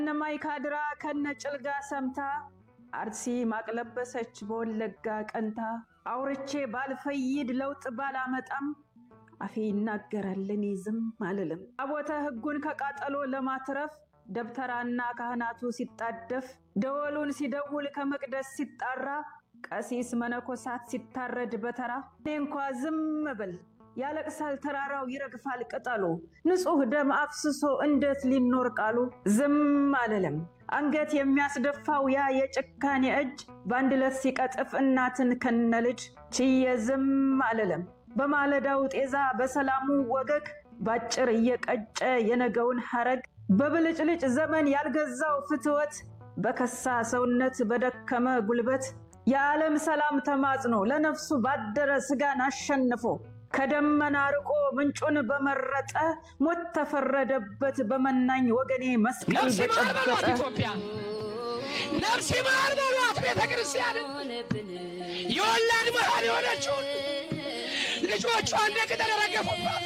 እነማይ ካድራ ከነ ጭልጋ ሰምታ አርሲ ማቅለበሰች በወለጋ ቀንታ አውርቼ ባልፈይድ ለውጥ ባላመጣም አፌ ይናገራል እኔ ዝም አልልም። ታቦተ ሕጉን ከቃጠሎ ለማትረፍ ደብተራና ካህናቱ ሲጣደፍ ደወሉን ሲደውል ከመቅደስ ሲጣራ ቀሲስ መነኮሳት ሲታረድ በተራ እኔ እንኳ ዝም ብል ያለቅሳል ተራራው ይረግፋል ቅጠሉ ንጹሕ ደም አፍስሶ እንዴት ሊኖር ቃሉ ዝም አልልም። አንገት የሚያስደፋው ያ የጭካኔ እጅ በአንድ ዕለት ሲቀጥፍ እናትን ከነ ልጅ ችዬ ዝም አልልም። በማለዳው ጤዛ በሰላሙ ወገግ ባጭር እየቀጨ የነገውን ሐረግ በብልጭልጭ ዘመን ያልገዛው ፍትወት በከሳ ሰውነት በደከመ ጉልበት የዓለም ሰላም ተማጽኖ ለነፍሱ ባደረ ስጋን አሸንፎ ከደመና ርቆ ምንጩን በመረጠ ሞት ተፈረደበት በመናኝ ወገኔ መስቀል ነፍስ ይማር በሏት በጨበጠ ኢትዮጵያ፣ ነፍስ ይማር በሏት ቤተ ክርስቲያንን የወላድ መሃን የሆነችውን ልጆቿ እንደ ቅጠል የረገፉባት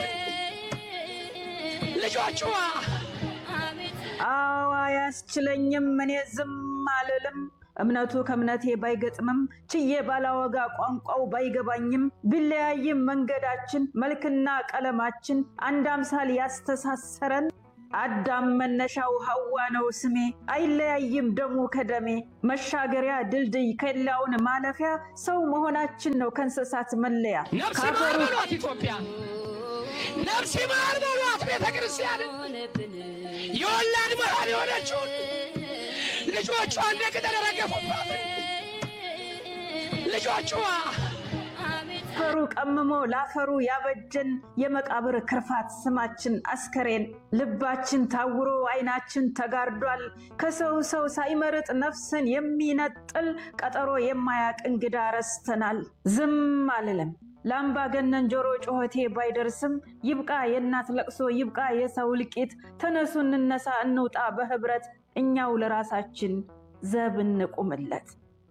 ልጆቿ አዎ አያስችለኝም እኔ ዝም አልልም። እምነቱ ከእምነቴ ባይገጥምም ችዬ ባላወጋ ቋንቋው ባይገባኝም ቢለያይም መንገዳችን መልክና ቀለማችን አንድ አምሳል ያስተሳሰረን አዳም መነሻው ሐዋ ነው ስሜ አይለያይም ደሙ ከደሜ መሻገሪያ ድልድይ ከሌላውን ማለፊያ ሰው መሆናችን ነው ከእንስሳት መለያ ነፍስ ይማር ካፈሩ በሏት ኢትዮጵያ፣ ነፍስ ይማር በሏት ቤተ ክርስቲያንን የወላድ መሃን የሆነችውን ልጆቿ እንደ ቅጠል የረገፉባት ልጆቿ አፈሩ ቀምሞ ላፈሩ ያበጀን የመቃብር ክርፋት ስማችን አስከሬን ልባችን ታውሮ አይናችን ተጋርዷል። ከሰው ሰው ሳይመርጥ ነፍስን የሚነጥል ቀጠሮ የማያቅ እንግዳ ረስተናል። ዝም አልልም። ለአምባገነን ጆሮ ጩኸቴ ባይደርስም ይብቃ የእናት ለቅሶ ይብቃ የሰው እልቂት። ተነሱ እንነሳ እንውጣ በህብረት እኛው ለራሳችን ዘብ እንቁምለት።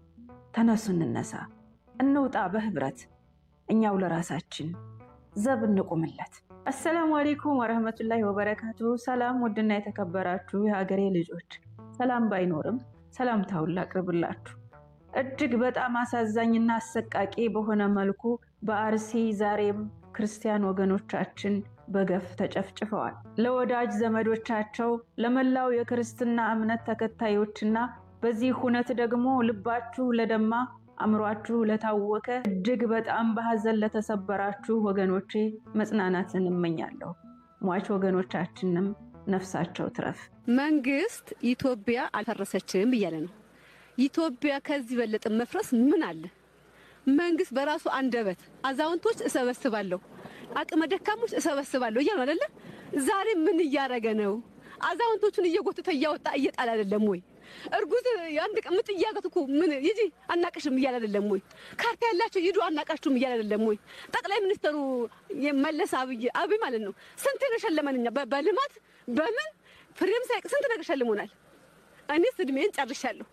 ተነሱ እንነሳ እንውጣ በህብረት እኛው ለራሳችን ዘብ እንቁምለት። አሰላሙ አሌይኩም ወረህመቱላሂ ወበረካቱ። ሰላም ውድና የተከበራችሁ የሀገሬ ልጆች፣ ሰላም ባይኖርም ሰላምታውን ላቅርብላችሁ። እጅግ በጣም አሳዛኝና አሰቃቂ በሆነ መልኩ በአርሲ ዛሬም ክርስቲያን ወገኖቻችን በገፍ ተጨፍጭፈዋል። ለወዳጅ ዘመዶቻቸው፣ ለመላው የክርስትና እምነት ተከታዮችና በዚህ ሁነት ደግሞ ልባችሁ ለደማ አእምሯችሁ ለታወከ እጅግ በጣም በሀዘን ለተሰበራችሁ ወገኖቼ መጽናናትን እመኛለሁ። ሟች ወገኖቻችንም ነፍሳቸው ትረፍ። መንግስት ኢትዮጵያ አልፈረሰችም እያለ ነው። ኢትዮጵያ ከዚህ በለጠ መፍረስ ምን አለ? መንግስት በራሱ አንደበት አዛውንቶች እሰበስባለሁ፣ አቅመ ደካሞች እሰበስባለሁ እያሉ አይደለ? ዛሬ ምን እያደረገ ነው? አዛውንቶቹን እየጎተተ እያወጣ እየጣል አይደለም ወይ? እርጉዝ አንድ ቀን ምጥ እያገት እኮ ምን ይጂ አናቅሽም እያለ አይደለም ወይ? ካርታ ያላቸው ሂዱ አናቃችሁም እያለ አይደለም ወይ? ጠቅላይ ሚኒስትሩ የመለስ አብይ አብይ ማለት ነው ስንት ነው ሸለመን እኛ በ- በልማት በምን ፍሬም ሳይቅ ስንት ነገር ሸልሞናል። እኔስ እድሜን ጨርሻለሁ።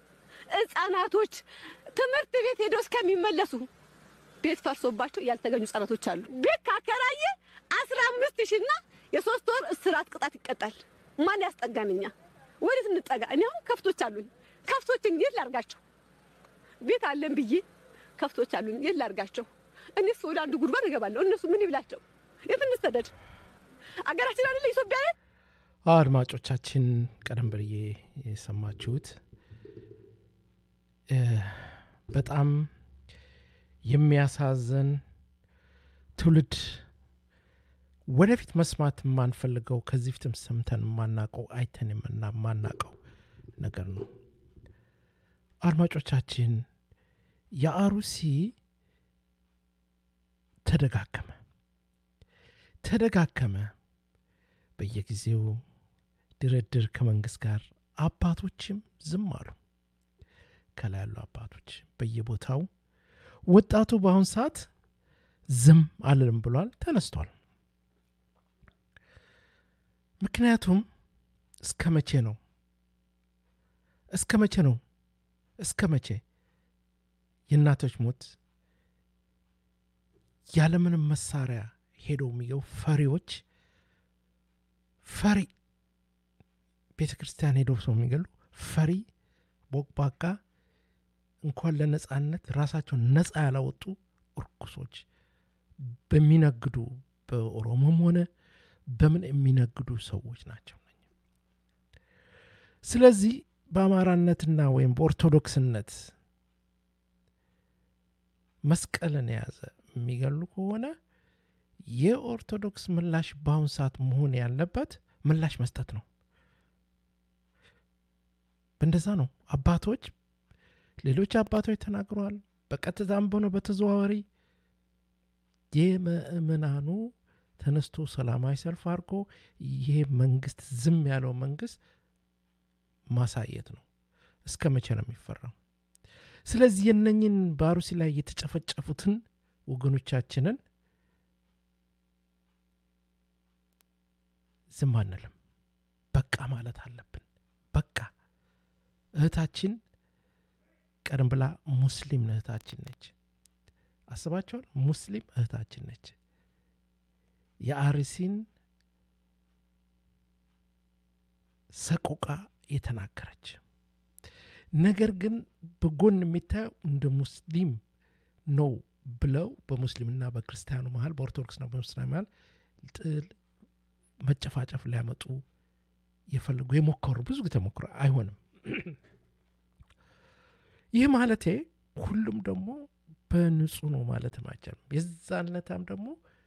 ህጻናቶች ትምህርት ቤት ሄደው እስከሚመለሱ ቤት ፈርሶባቸው ያልተገኙ ህጻናቶች አሉ። ቤት ካከራየ አስራ አምስት ሺና የሶስት ወር እስራት ቅጣት ይቀጣል። ማን ያስጠጋን? እኛ ወዴት እንጠጋ? እኔ አሁን ከፍቶች አሉኝ። ከፍቶችን የት ላርጋቸው? ቤት አለን ብዬ ከፍቶች አሉኝ። የት ላርጋቸው? እኔስ ወደ አንዱ ጉድጓድ እገባለሁ። እነሱ ምን ይብላቸው? የት እንሰደድ? አገራችን አይደለ ኢትዮጵያ ነን። አድማጮቻችን ቀደም ብዬ የሰማችሁት እ በጣም የሚያሳዝን ትውልድ ወደፊት መስማት የማንፈልገው ከዚህ ፊትም ሰምተን የማናቀው አይተን የምና የማናቀው ነገር ነው። አድማጮቻችን የአሩሲ ተደጋገመ ተደጋገመ። በየጊዜው ድርድር ከመንግስት ጋር አባቶችም ዝም አሉ። ከላይ ያሉ አባቶች በየቦታው ወጣቱ በአሁን ሰዓት ዝም አልልም ብሏል፣ ተነስቷል። ምክንያቱም እስከ መቼ ነው እስከ መቼ ነው እስከ መቼ የእናቶች ሞት ያለምንም መሳሪያ ሄደው የሚገቡ ፈሪዎች ፈሪ ቤተ ክርስቲያን ሄደው ሰው የሚገሉ ፈሪ ቦቅባቃ እንኳን ለነጻነት ራሳቸውን ነጻ ያላወጡ እርኩሶች በሚነግዱ በኦሮሞም ሆነ በምን የሚነግዱ ሰዎች ናቸው። ስለዚህ በአማራነትና ወይም በኦርቶዶክስነት መስቀልን የያዘ የሚገሉ ከሆነ የኦርቶዶክስ ምላሽ በአሁን ሰዓት መሆን ያለበት ምላሽ መስጠት ነው። በእንደዛ ነው አባቶች ሌሎች አባቶች ተናግረዋል። በቀጥታም ሆነ በተዘዋዋሪ የምእምናኑ ተነስቶ ሰላማዊ ሰልፍ አድርጎ ይሄ መንግስት ዝም ያለው መንግስት ማሳየት ነው። እስከ መቼ ነው የሚፈራው? ስለዚህ የነኝን በአሩሲ ላይ የተጨፈጨፉትን ወገኖቻችንን ዝም አንልም። በቃ ማለት አለብን። በቃ እህታችን ቀደም ብላ ሙስሊም እህታችን ነች። አስባቸዋል። ሙስሊም እህታችን ነች። የአርሲን ሰቆቃ የተናገረች ነገር ግን በጎን የሚታየው እንደ ሙስሊም ነው ብለው በሙስሊምና በክርስቲያኑ መሀል በኦርቶዶክስና በሙስሊም መሀል ጥል መጨፋጨፍ ሊያመጡ የፈለጉ የሞከሩ ብዙ ጊዜ ሞክሮ አይሆንም። ይህ ማለቴ ሁሉም ደግሞ በንጹህ ነው ማለትም አይቻልም። የዛነታም ደግሞ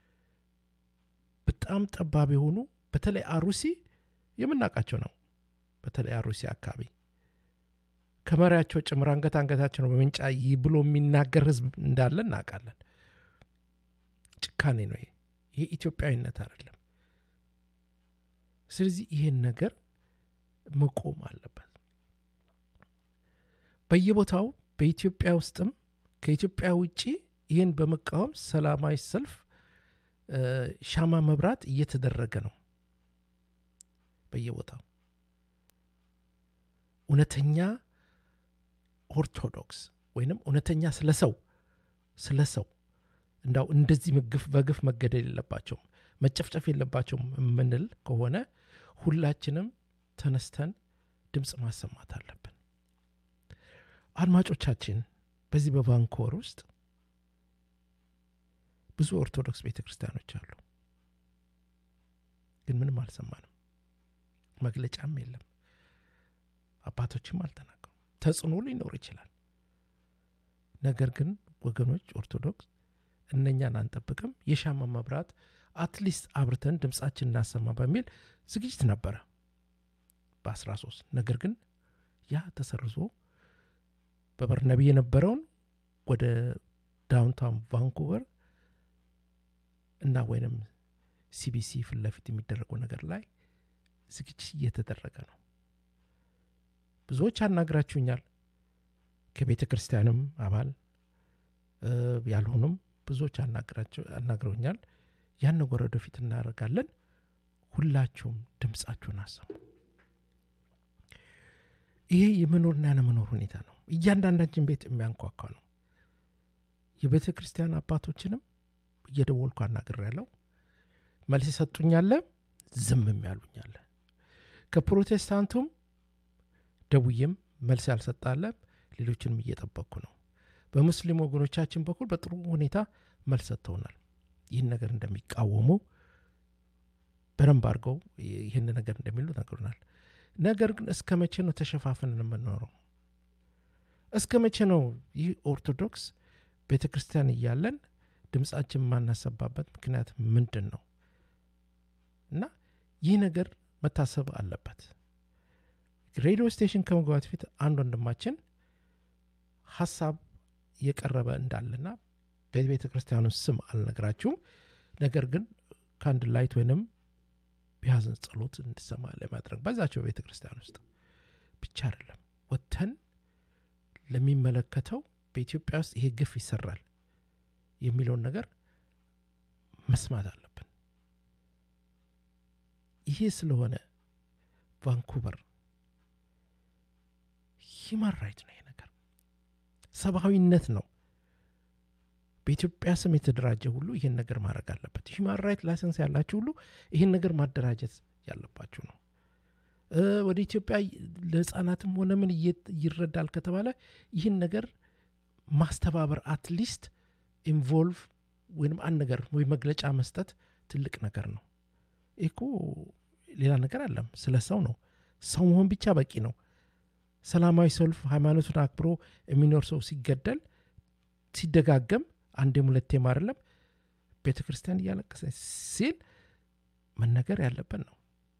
በጣም ጠባብ የሆኑ በተለይ አሩሲ የምናውቃቸው ነው። በተለይ አሩሲ አካባቢ ከመሪያቸው ጭምር አንገት አንገታቸው ነው በምንጫ ይህ ብሎ የሚናገር ህዝብ እንዳለ እናውቃለን። ጭካኔ ነው ይሄ። ይሄ ኢትዮጵያዊነት አይደለም። ስለዚህ ይህን ነገር መቆም አለበት። በየቦታው በኢትዮጵያ ውስጥም ከኢትዮጵያ ውጭ ይህን በመቃወም ሰላማዊ ሰልፍ ሻማ መብራት እየተደረገ ነው። በየቦታው እውነተኛ ኦርቶዶክስ ወይንም እውነተኛ ስለ ሰው ስለ ሰው እንዳው እንደዚህ ምግፍ በግፍ መገደል የለባቸውም መጨፍጨፍ የለባቸውም የምንል ከሆነ ሁላችንም ተነስተን ድምፅ ማሰማት አለብን። አድማጮቻችን በዚህ በቫንኮቨር ውስጥ ብዙ ኦርቶዶክስ ቤተ ክርስቲያኖች አሉ፣ ግን ምንም አልሰማንም። መግለጫም የለም። አባቶችም አልተናገሩም። ተጽዕኖ ሊኖር ይችላል። ነገር ግን ወገኖች ኦርቶዶክስ እነኛን አንጠብቅም፣ የሻማ መብራት አትሊስት አብርተን ድምፃችን እናሰማ በሚል ዝግጅት ነበረ በ13 ነገር ግን ያ ተሰርዞ በበርነቢ የነበረውን ወደ ዳውንታውን ቫንኩቨር እና ወይንም ሲቢሲ ፊት ለፊት የሚደረገው ነገር ላይ ዝግጅት እየተደረገ ነው። ብዙዎች አናግራችሁኛል። ከቤተ ክርስቲያንም አባል ያልሆኑም ብዙዎች አናግረውኛል። ያን ነገር ወደፊት እናደርጋለን። ሁላችሁም ድምፃችሁን አሰሙ። ይሄ የመኖርና ያለመኖር ሁኔታ ነው። እያንዳንዳችን ቤት የሚያንኳኳ ነው። የቤተ ክርስቲያን አባቶችንም እየደወልኩ አናግሬያለሁ። መልስ ይሰጡኛለ፣ ዝምም ያሉኛለ። ከፕሮቴስታንቱም ደውዬም መልስ ያልሰጣለ፣ ሌሎችንም እየጠበቅኩ ነው። በሙስሊም ወገኖቻችን በኩል በጥሩ ሁኔታ መልስ ሰጥተውናል። ይህን ነገር እንደሚቃወሙ በደንብ አድርገው ይህን ነገር እንደሚሉ ነግሩናል። ነገር ግን እስከ መቼ ነው ተሸፋፍንን የምንኖረው? እስከ መቼ ነው ይህ ኦርቶዶክስ ቤተ ክርስቲያን እያለን ድምፃችን የማናሰባበት ምክንያት ምንድን ነው? እና ይህ ነገር መታሰብ አለበት። ሬዲዮ ስቴሽን ከመግባት ፊት አንድ ወንድማችን ሀሳብ የቀረበ እንዳለና በቤተ ክርስቲያኑ ስም አልነግራችሁም፣ ነገር ግን ከአንድ ላይት ወይንም የሀዘን ጸሎት እንድሰማ ለማድረግ በዛቸው ቤተ ክርስቲያን ውስጥ ብቻ አይደለም ወጥተን ለሚመለከተው በኢትዮጵያ ውስጥ ይሄ ግፍ ይሰራል የሚለውን ነገር መስማት አለብን። ይሄ ስለሆነ ቫንኩቨር ሂማን ራይት ነው። ይሄ ነገር ሰብአዊነት ነው። በኢትዮጵያ ስም የተደራጀ ሁሉ ይህን ነገር ማድረግ አለበት። ሂማን ራይት ላይሰንስ ያላችሁ ሁሉ ይህን ነገር ማደራጀት ያለባችሁ ነው። እ፣ ወደ ኢትዮጵያ ለህፃናትም ሆነ ምን እየ- ይረዳል ከተባለ ይህን ነገር ማስተባበር አትሊስት ኢንቮልቭ ወይም አንድ ነገር ወይ መግለጫ መስጠት ትልቅ ነገር ነው። ይህ እኮ ሌላ ነገር አለም፣ ስለ ሰው ነው። ሰው መሆን ብቻ በቂ ነው። ሰላማዊ ሰልፍ ሃይማኖቱን አክብሮ የሚኖር ሰው ሲገደል ሲደጋገም አንዴም ሁለቴም አይደለም ቤተ ክርስቲያን እያለቀሰ ሲል መነገር ያለበት ነው።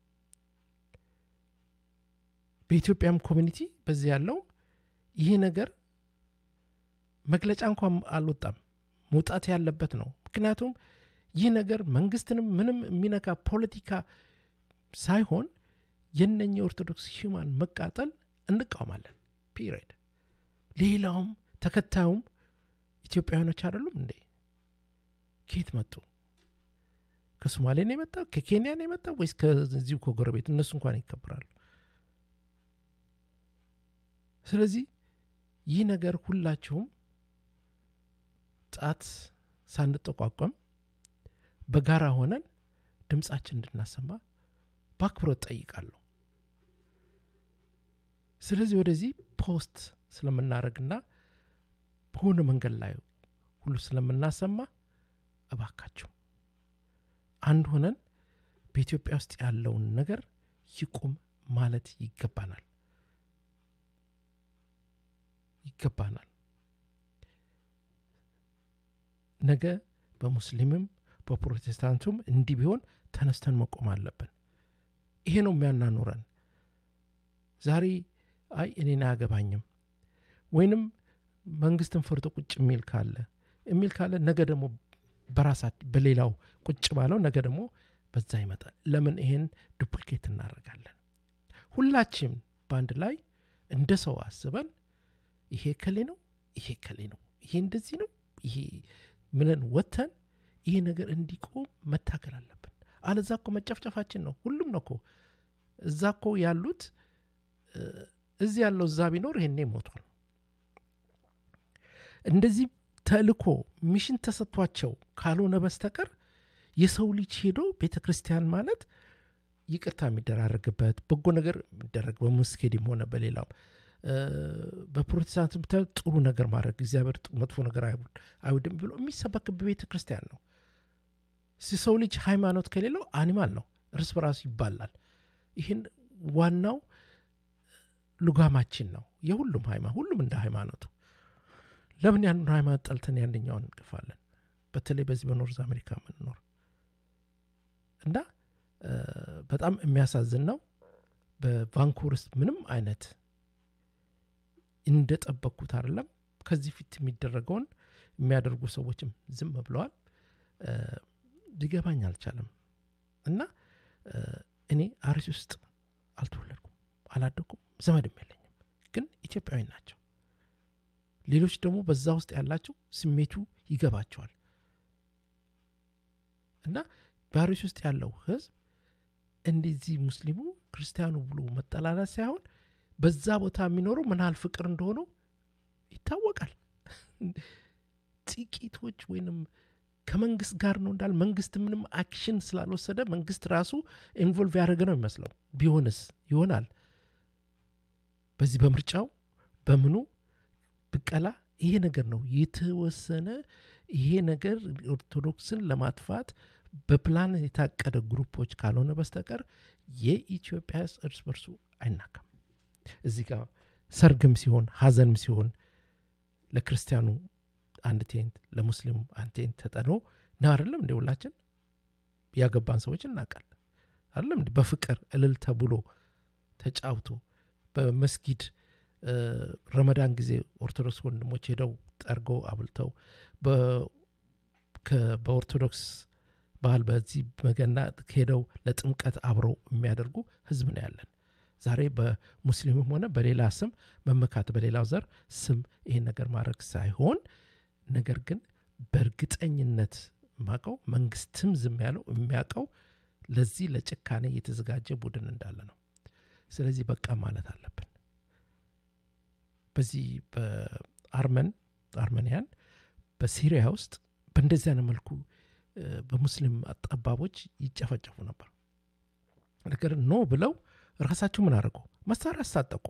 በኢትዮጵያም ኮሚኒቲ በዚህ ያለው ይህ ነገር መግለጫ እንኳን አልወጣም መውጣት ያለበት ነው። ምክንያቱም ይህ ነገር መንግስትንም ምንም የሚነካ ፖለቲካ ሳይሆን የነኚህ ኦርቶዶክስ ሂማን መቃጠል እንቃወማለን። ፒሪድ። ሌላውም ተከታዩም ኢትዮጵያውያኖች አይደሉም እንዴ? ከየት መጡ? ከሶማሌ ነው የመጣው? ከኬንያ ነው የመጣው ወይስ ከዚሁ ከጎረቤት? እነሱ እንኳን ይከበራሉ። ስለዚህ ይህ ነገር ሁላችሁም ጣት ሳንጠቋቋም በጋራ ሆነን ድምፃችን እንድናሰማ በአክብሮት ጠይቃለሁ። ስለዚህ ወደዚህ ፖስት ስለምናደርግና በሆነ መንገድ ላይ ሁሉ ስለምናሰማ እባካችሁ አንድ ሆነን በኢትዮጵያ ውስጥ ያለውን ነገር ይቁም ማለት ይገባናል ይገባናል። ነገ በሙስሊምም በፕሮቴስታንቱም እንዲህ ቢሆን ተነስተን መቆም አለብን። ይሄ ነው የሚያናኑረን። ዛሬ አይ እኔን አያገባኝም ወይንም መንግስትን ፈርቶ ቁጭ የሚል ካለ የሚል ካለ ነገ ደግሞ በራሳት በሌላው ቁጭ ባለው ነገ ደግሞ በዛ ይመጣል። ለምን ይሄን ዱፕሊኬት እናደርጋለን? ሁላችም በአንድ ላይ እንደ ሰው አስበን ይሄ ከሌ ነው፣ ይሄ ከሌ ነው፣ ይሄ እንደዚህ ነው፣ ይሄ ምንን ወተን ይሄ ነገር እንዲቆም መታገል አለብን። አለዛ እኮ መጨፍጨፋችን ነው። ሁሉም ነው እኮ እዛ እኮ ያሉት እ፣ እዚህ ያለው እዛ ቢኖር ይሄኔ ሞቷል። እንደዚህ ተልኮ ሚሽን ተሰጥቷቸው ካልሆነ በስተቀር የሰው ልጅ ሄዶ ቤተ ክርስቲያን ማለት ይቅርታ የሚደራረግበት በጎ ነገር የሚደረግ በሙስኬድም ሆነ በሌላው እ፣ በፕሮቴስታንት ብታዩ ጥሩ ነገር ማድረግ እግዚአብሔር ጥ- መጥፎ ነገር አይውድ- አይውድም ብሎ የሚሰበክብ ቤተ ክርስቲያን ነው። ሲ- ሰው ልጅ ሃይማኖት ከሌለው አኒማል ነው፣ እርስ በራሱ ይባላል። ይህን ዋናው ሉጋማችን ነው። የሁሉም ሃይማኖት ሁሉም እንደ ሃይማኖቱ ለምን ያንን ሃይማኖት ጠልተን ያንኛውን እንቅፋለን? በተለይ በዚህ በኖርዝ አሜሪካ የምንኖር እና እ፣ በጣም የሚያሳዝን ነው። በቫንኩቨር ውስጥ ምንም አይነት እንደጠበቅኩት አይደለም። ከዚህ ፊት የሚደረገውን የሚያደርጉ ሰዎችም ዝም ብለዋል። እ፣ ሊገባኝ አልቻለም። እና እ፣ እኔ አርሲ ውስጥ አልተወለድኩም፣ አላደኩም፣ ዘመድም የለኝም። ግን ኢትዮጵያዊ ናቸው። ሌሎች ደግሞ በዛ ውስጥ ያላቸው ስሜቱ ይገባቸዋል። እና በአርሲ ውስጥ ያለው ህዝብ እንደዚህ ሙስሊሙ ክርስቲያኑ ብሎ መጠላላት ሳይሆን በዛ ቦታ የሚኖረው ምን ያህል ፍቅር እንደሆነው ይታወቃል። ጥቂቶች ወይንም ከመንግስት ጋር ነው እንዳል መንግስት ምንም አክሽን ስላልወሰደ መንግስት ራሱ ኢንቮልቭ ያደረገ ነው የሚመስለው። ቢሆንስ ይሆናል። በዚህ በምርጫው በምኑ ብቀላ ይሄ ነገር ነው የተወሰነ ይሄ ነገር ኦርቶዶክስን ለማጥፋት በፕላን የታቀደ ግሩፖች ካልሆነ በስተቀር የኢትዮጵያ ሕዝብ እርስ በርሱ አይናካም። እዚህ ጋር ሰርግም ሲሆን ሀዘንም ሲሆን ለክርስቲያኑ አንድ ቴንት ለሙስሊሙ አንድ ቴንት ተጠኖ ነው አይደለም እንደ ሁላችን ያገባን ሰዎች እናውቃለን አይደለም እንደ በፍቅር እልል ተብሎ ተጫውቶ በመስጊድ እ፣ ረመዳን ጊዜ ኦርቶዶክስ ወንድሞች ሄደው ጠርገው አብልተው በ- ከ- በኦርቶዶክስ ባህል በዚህ በገና ሄደው ለጥምቀት አብረው የሚያደርጉ ህዝብ ነው ያለን። ዛሬ በሙስሊምም ሆነ በሌላ ስም መመካት በሌላው ዘር ስም ይሄን ነገር ማድረግ ሳይሆን ነገር ግን በእርግጠኝነት ማቀው መንግስትም ዝም ያለው የሚያውቀው ለዚህ ለጭካኔ የተዘጋጀ ቡድን እንዳለ ነው። ስለዚህ በቃ ማለት አለብን። በዚህ በአርመን አርመንያን በሲሪያ ውስጥ በእንደዚህ አይነት መልኩ እ፣ በሙስሊም ጠባቦች ይጨፈጨፉ ነበር። ነገር ኖ ብለው ራሳቸው ምን አደረጉ? መሳሪያ አስታጠቁ።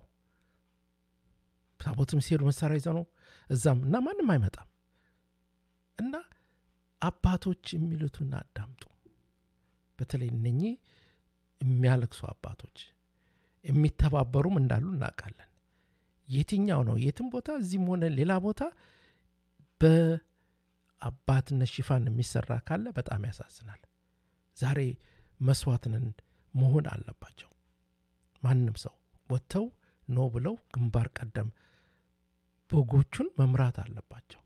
ታቦትም ሲሄዱ መሳሪያ ይዘው ነው እዛም እና ማንም አይመጣም። እና አባቶች የሚሉትን አዳምጡ። በተለይ እነኚህ የሚያለቅሱ አባቶች የሚተባበሩም እንዳሉ እናውቃለን። የትኛው ነው የትም ቦታ እዚህም ሆነ ሌላ ቦታ በአባትነት ሽፋን የሚሰራ ካለ በጣም ያሳዝናል። ዛሬ መስዋዕትንን መሆን አለባቸው። ማንም ሰው ወጥተው ኖ ብለው ግንባር ቀደም በጎቹን መምራት አለባቸው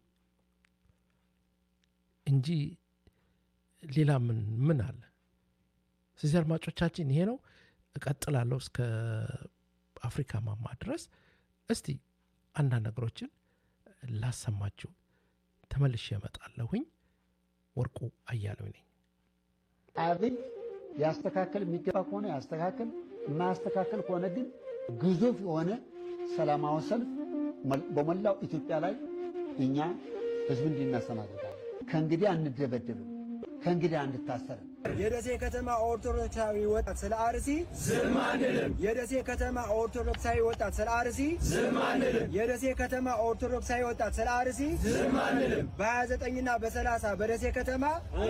እንጂ ሌላ ምን ምን አለ? ስለዚህ አድማጮቻችን ይሄ ነው። እቀጥላለሁ እስከ አፍሪካ ማማ ድረስ። እስቲ አንዳንድ ነገሮችን ላሰማችሁ ተመልሼ እመጣለሁኝ። ወርቁ አያሌው ነኝ። አብይ ያስተካከል የሚገባ ከሆነ ያስተካከል፣ የማያስተካከል ከሆነ ግን ግዙፍ የሆነ ሰላማዊ ሰልፍ በሞላው ኢትዮጵያ ላይ እኛ ህዝብ እንዲነሳ እናደርጋለን። ከእንግዲህ አንደበደብም፣ ከእንግዲህ አንታሰርም። የደሴ ከተማ ኦርቶዶክሳዊ ወጣት ስለ አርሲ ዝም አንልም። የደሴ ከተማ ኦርቶዶክሳዊ ወጣት ስለ አርሲ ዝም አንልም። የደሴ ከተማ ኦርቶዶክሳዊ ወጣት ስለ አርሲ ዝም አንልም። በ29ና በ30 በደሴ ከተማ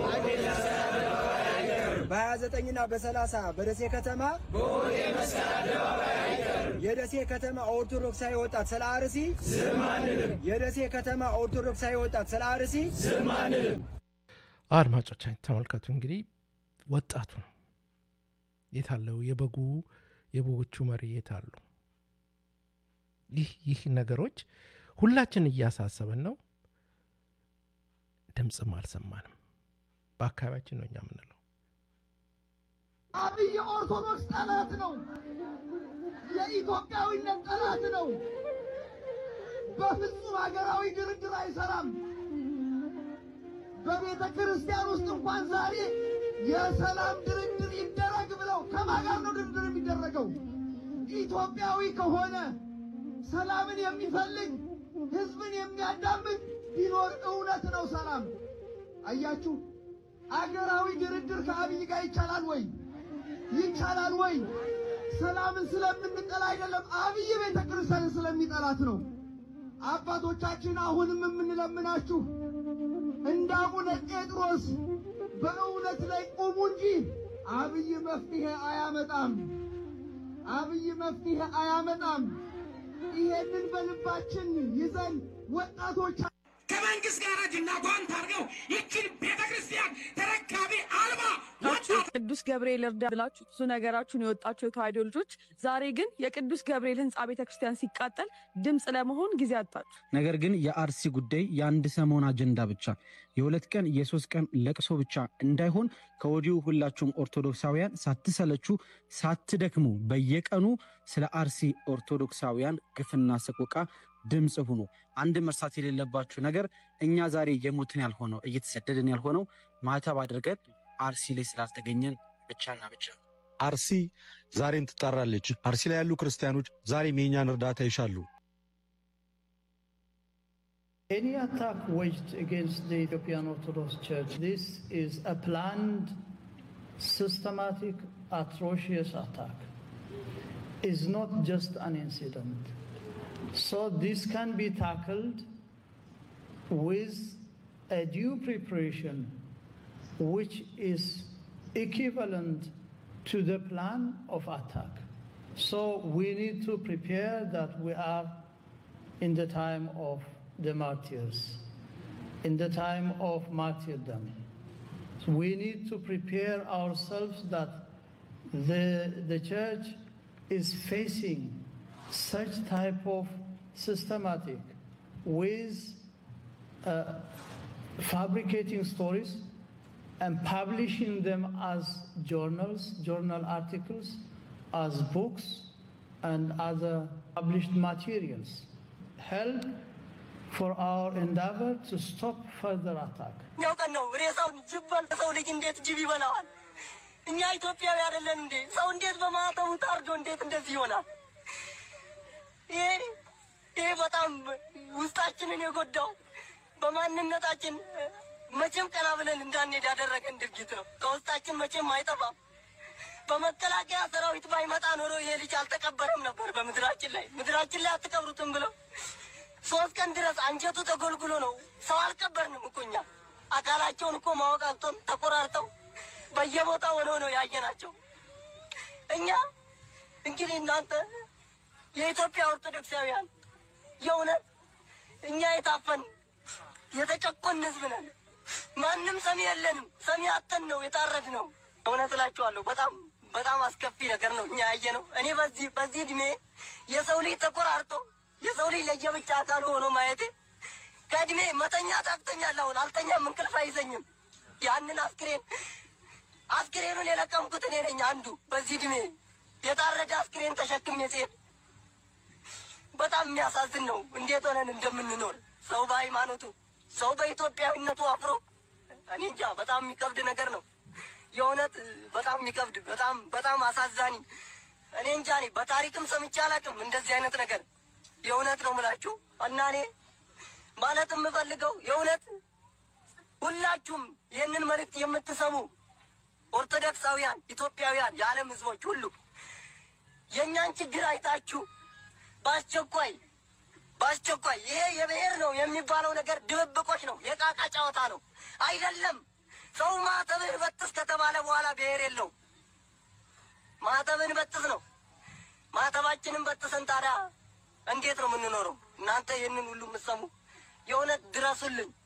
በ29ና በ30 በደሴ ከተማ የደሴ ከተማ ኦርቶዶክሳዊ ወጣት ስለ አርሲ ዝም አንልም። የደሴ ከተማ ኦርቶዶክሳዊ ወጣት ስለ አርሲ ዝም አንልም። አድማጮቻችን ተመልከቱ እንግዲህ ወጣቱ ነው የታለው? የበጉ የበጎቹ መሪ የታሉ? ይህ ይህ ነገሮች ሁላችን እያሳሰበን ነው። ድምፅም አልሰማንም። በአካባቢያችን ነው እኛ የምንለው። አብይ የኦርቶዶክስ ጠላት ነው። የኢትዮጵያዊነት ጠላት ነው። በፍጹም ሀገራዊ ድርድር አይሰራም። በቤተ ክርስቲያን ውስጥ እንኳን ዛሬ የሰላም ድርድር ይደረግ ብለው ከማን ጋር ነው ድርድር የሚደረገው? ኢትዮጵያዊ ከሆነ ሰላምን የሚፈልግ ሕዝብን የሚያዳምጥ ቢኖር እውነት ነው ሰላም። አያችሁ፣ አገራዊ ድርድር ከአብይ ጋር ይቻላል ወይ? ይቻላል ወይ? ሰላምን ስለምንጠላ አይደለም፣ አብይ ቤተ ክርስቲያንን ስለሚጠላት ነው። አባቶቻችን አሁንም የምንለምናችሁ እንደ አቡነ ጴጥሮስ በእውነት ላይ ቁሙ እንጂ አብይ መፍትሄ አያመጣም። አብይ መፍትሄ አያመጣም። ይሄንን በልባችን ይዘን ወጣቶች ከመንግስት ጋር እጅና ጓንት አድርገው ይችን ቤተ ክርስቲያን ተረካቢ አልባ ወጣት ቅዱስ ገብርኤል እርዳ ብላችሁ ብዙ ነገራችሁን የወጣችሁ የተዋሕዶ ልጆች፣ ዛሬ ግን የቅዱስ ገብርኤል ሕንፃ ቤተ ክርስቲያን ሲቃጠል ድምፅ ለመሆን ጊዜ አጣችሁ። ነገር ግን የአርሲ ጉዳይ የአንድ ሰሞን አጀንዳ ብቻ የሁለት ቀን የሶስት ቀን ለቅሶ ብቻ እንዳይሆን ከወዲሁ ሁላችሁም ኦርቶዶክሳውያን ሳትሰለቹ ሳትደክሙ በየቀኑ ስለ አርሲ ኦርቶዶክሳውያን ግፍና ሰቆቃ ድምፅ ሁኑ። አንድ መርሳት የሌለባችሁ ነገር እኛ ዛሬ የሞትን ያልሆነው እየተሰደድን ያልሆነው ማተብ አድርገን አርሲ ላይ ስላልተገኘን ብቻና ብቻ አርሲ ዛሬም ትጣራለች። አርሲ ላይ ያሉ ክርስቲያኖች ዛሬም የእኛን እርዳታ ይሻሉ። Any attack waged against the Ethiopian Orthodox Church, this is a planned, systematic, atrocious attack. Is not just an incident. So this can be tackled with a due preparation, which is equivalent to the plan of attack. So we need to prepare that we are in the time of the martyrs, in the time of martyrdom. So we need to prepare ourselves that the, the church is facing such type of systematic with uh, fabricating stories and publishing them as journals, journal articles, as books and other published materials. Help for our endeavor to stop further attack. እኛው ቀን ነው ሬሳውን ጅብ በልቶ ሰው ልጅ እንዴት ጅብ ይበላዋል? እኛ ኢትዮጵያዊ አይደለን እንዴ? ሰው እንዴት በማተቡ ታርዶ እንዴት እንደዚህ ይሆናል? ይሄ ይሄ በጣም ውስጣችንን የጎዳው በማንነታችን መቼም ቀና ብለን እንዳንሄድ ያደረገን ድርጊት ነው። ከውስጣችን መቼም አይጠፋም። በመከላከያ ሰራዊት ባይመጣ ኖሮ ይሄ ልጅ አልተቀበረም ነበር በምድራችን ላይ። ምድራችን ላይ አትቀብሩትም ብለው ሶስት ቀን ድረስ አንጀቱ ተጎልጉሎ ነው። ሰው አልቀበርንም እኮ እኛ አካላቸውን እኮ ማወቅ አቅቶን ተቆራርጠው በየቦታው ሆነው ነው ያየናቸው። እኛ እንግዲህ እናንተ የኢትዮጵያ ኦርቶዶክሳውያን የእውነት እኛ የታፈን የተጨቆን ህዝብ ነን። ማንም ሰሚ የለንም። ሰሚ አተን ነው የታረድ ነው። እውነት እላችኋለሁ በጣም በጣም አስከፊ ነገር ነው እኛ ያየ ነው። እኔ በዚህ በዚህ እድሜ የሰው ልጅ ተቆራርጦ የሰው ልጅ ለየብቻ አካል ሆኖ ማየቴ ከእድሜ መተኛ ታክተኛል። አሁን አልተኛም፣ እንቅልፍ አይዘኝም። ያንን አስክሬን አስክሬኑን የለቀምኩት እኔ ነኝ አንዱ በዚህ እድሜ የታረደ አስክሬን ተሸክሜ ስሄድ በጣም የሚያሳዝን ነው። እንዴት ሆነን እንደምንኖር ሰው በሃይማኖቱ ሰው በኢትዮጵያዊነቱ አፍሮ እኔ እንጃ በጣም የሚከብድ ነገር ነው። የእውነት በጣም የሚከብድ በጣም በጣም አሳዛኝ እኔ እንጃ እኔ በታሪክም ሰምቼ አላውቅም እንደዚህ አይነት ነገር የእውነት ነው ምላችሁ እና እኔ ማለት የምፈልገው የእውነት ሁላችሁም ይህንን መልእክት የምትሰሙ ኦርቶዶክሳውያን ኢትዮጵያውያን የዓለም ሕዝቦች ሁሉ የእኛን ችግር አይታችሁ በአስቸኳይ በአስቸኳይ ይሄ የብሔር ነው የሚባለው ነገር ድብብቆች ነው፣ የቃቃ ጨዋታ ነው። አይደለም ሰው ማተብን በጥስ ከተባለ በኋላ ብሔር የለው። ማተብን በጥስ ነው። ማተባችንን በጥሰን ታዲያ እንዴት ነው የምንኖረው? እናንተ ይህንን ሁሉ የምትሰሙ የእውነት ድረሱልን።